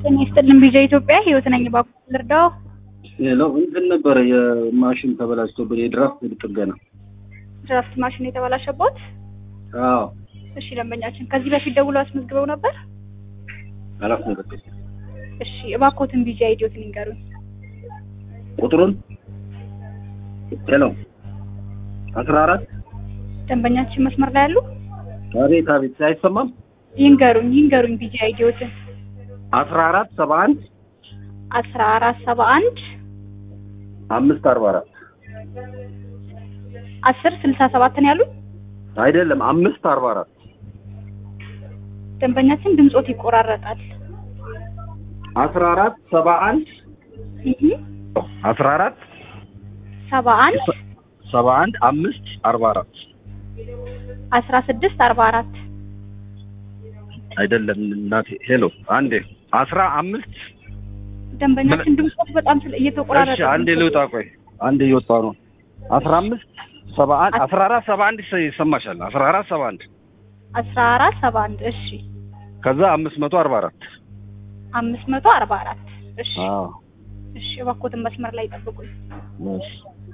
ጤና ይስጥልን ቢጃ ኢትዮጵያ ህይወት ነኝ። ባኩ ልርዳው። ሌላው እንትን ነበረ የማሽን ተበላሽቶብን የድራፍት ጥገና። ድራፍት ማሽን የተበላሸቦት? አዎ እሺ ደንበኛችን ከዚህ በፊት ደውሎ አስመዝግበው ነበር? አላስመዘገብኩም። እሺ እባኮትን ቢጃ ኢዲዮት ንገሩኝ። ቁጥሩን ሄሎ አስራ አራት ደንበኛችን መስመር ላይ ያሉ አቤት አቤት አይሰማም። ይንገሩኝ ይንገሩኝ ቢጃ ኢዲዮትን አስራ አራት ሰባ አንድ አስራ አራት ሰባ አንድ አምስት አርባ አራት አስር ስልሳ ሰባት ነው ያሉኝ። አይደለም አምስት አርባ አራት ደንበኛችን ድምጾት ይቆራረጣል። አስራ አራት ሰባ አንድ እህ አስራ አራት ሰባ አንድ ሰባ አንድ አምስት አርባ አራት አስራ ስድስት አርባ አራት አይደለም እናቴ ሄሎ አንዴ አስራ አምስት ደንበኛችን ድምጾት በጣም ስለ እየተቆራረጠ እሺ አንዴ ልውጣ ቆይ አንዴ እየወጣ ነው አስራ አምስት ሰባ አንድ አስራ አራት ሰባ አንድ ይሰማሻል አስራ አራት ሰባ አንድ አስራ አራት ሰባ አንድ እሺ ከዛ አምስት መቶ አርባ አራት አምስት መቶ አርባ አራት እሺ አዎ እሺ እባክዎትን መስመር ላይ ጠብቁኝ። እሺ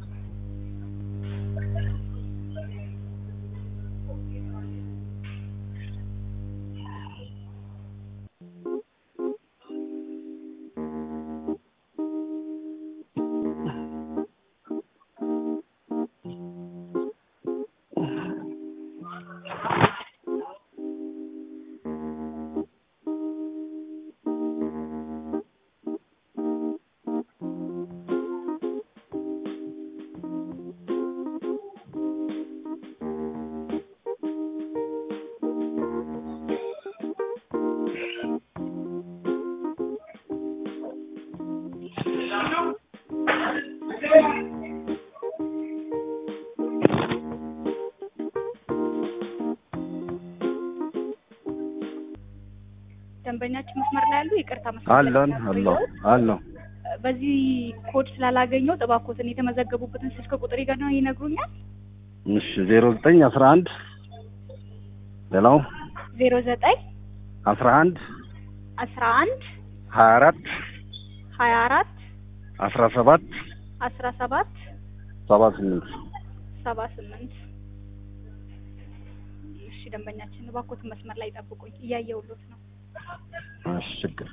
ደንበኛችን መስመር ላይ ያሉ ይቅርታ መስመር ላይ አለን አለው አለው በዚህ ኮድ ስላላገኘው እባክዎትን የተመዘገቡበትን ስልክ ቁጥር ይገና ይነግሩኛል። እሺ ዜሮ ዘጠኝ አስራ አንድ ሌላው ዜሮ ዘጠኝ አስራ አንድ አስራ አንድ ሀያ አራት ሀያ አራት አስራ ሰባት አስራ ሰባት ሰባ ስምንት ሰባ ስምንት እሺ ደንበኛችን እባክዎትን መስመር ላይ ጠብቁኝ፣ እያየሁሎት ነው። እሺ ችግር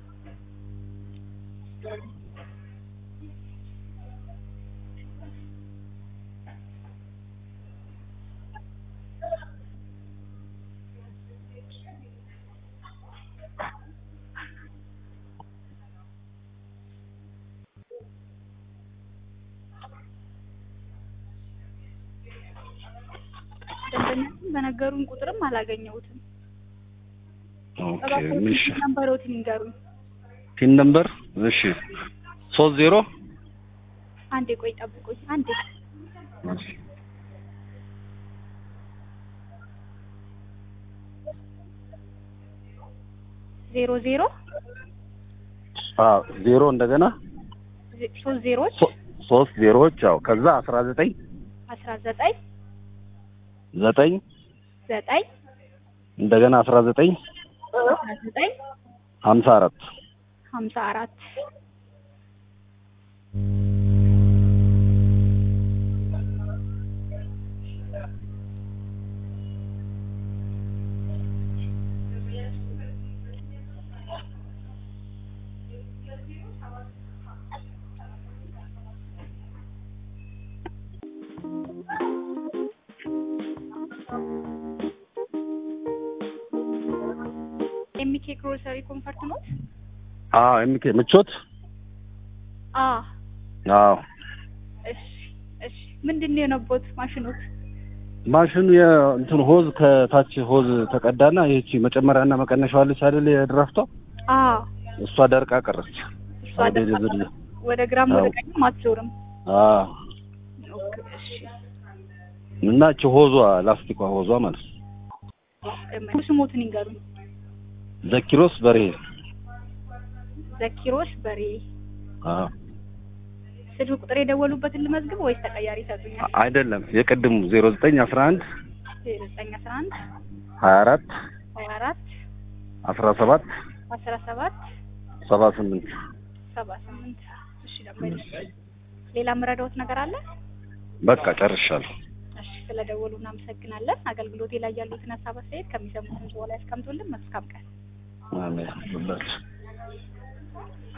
ደንበኛችን በነገሩን ቁጥርም አላገኘሁትም። ኦኬ እባክዎትን እሺ ነምበሮትን ይንገሩኝ። ፒን ነምበር እሺ ሶስት ዜሮ አንዴ ቆይ ጠብቁኝ፣ አንዴ እሺ ዜሮ ዜሮ አዎ ዜሮ እንደገና ዜ- ሶስት ዜሮች ሶ- ሶስት ዜሮዎች ያው ከዛ አስራ ዘጠኝ አስራ ዘጠኝ ዘጠኝ ዘጠኝ እንደገና አስራ ዘጠኝ አስራ ዘጠኝ ሀምሳ አራት ሀምሳ አራት ኤምኬ ግሮሰሪ ኮንፈርት ኖት? አዎ ኤምኬ ምቾት አ አዎ እሺ እሺ ምንድን ነው የሆነቦት ማሽኖት? ማሽኑ የእንትን ሆዝ ከታች ሆዝ ተቀዳና ይህቺ መጨመሪያና መቀነሻዋ አለች አይደል የድራፍቷ አ እሷ ደርቃ ቀረች እሷ ወደ ደርቃ ዝርያ ወደ ግራም ወደ አዎ። ቀኝም አትዞርም። አዎ ኦኬ እሺ እና እቺ ሆዟ ላስቲኳ ሆዟ ማለት ነው ደንበኛ ስሞትን ይንገሩኝ። ዘኪሮስ በርሄ ዘኪሮስ በሬ አዎ ስልክ ቁጥር የደወሉበትን ልመዝግብ ወይስ ተቀያሪ ይሰጡኛል? አይደለም የቅድሙ ዜሮ ዘጠኝ አስራ አንድ ዜሮ ዘጠኝ አስራ አንድ ሀያ አራት ሀያ አራት አስራ ሰባት አስራ ሰባት ሰባ ስምንት ሰባ ስምንት እሺ ደንበኛችን ሌላ የምረዳዎት ነገር አለ በቃ ጨርሻለሁ። እሺ ስለደወሉ እናመሰግናለን አገልግሎቴ ላይ ያሉትን ሀሳብ አስተያየት ከሚሰሙትን ሰው ላይ ያስቀምጡልን መልካም ቀን አሜን።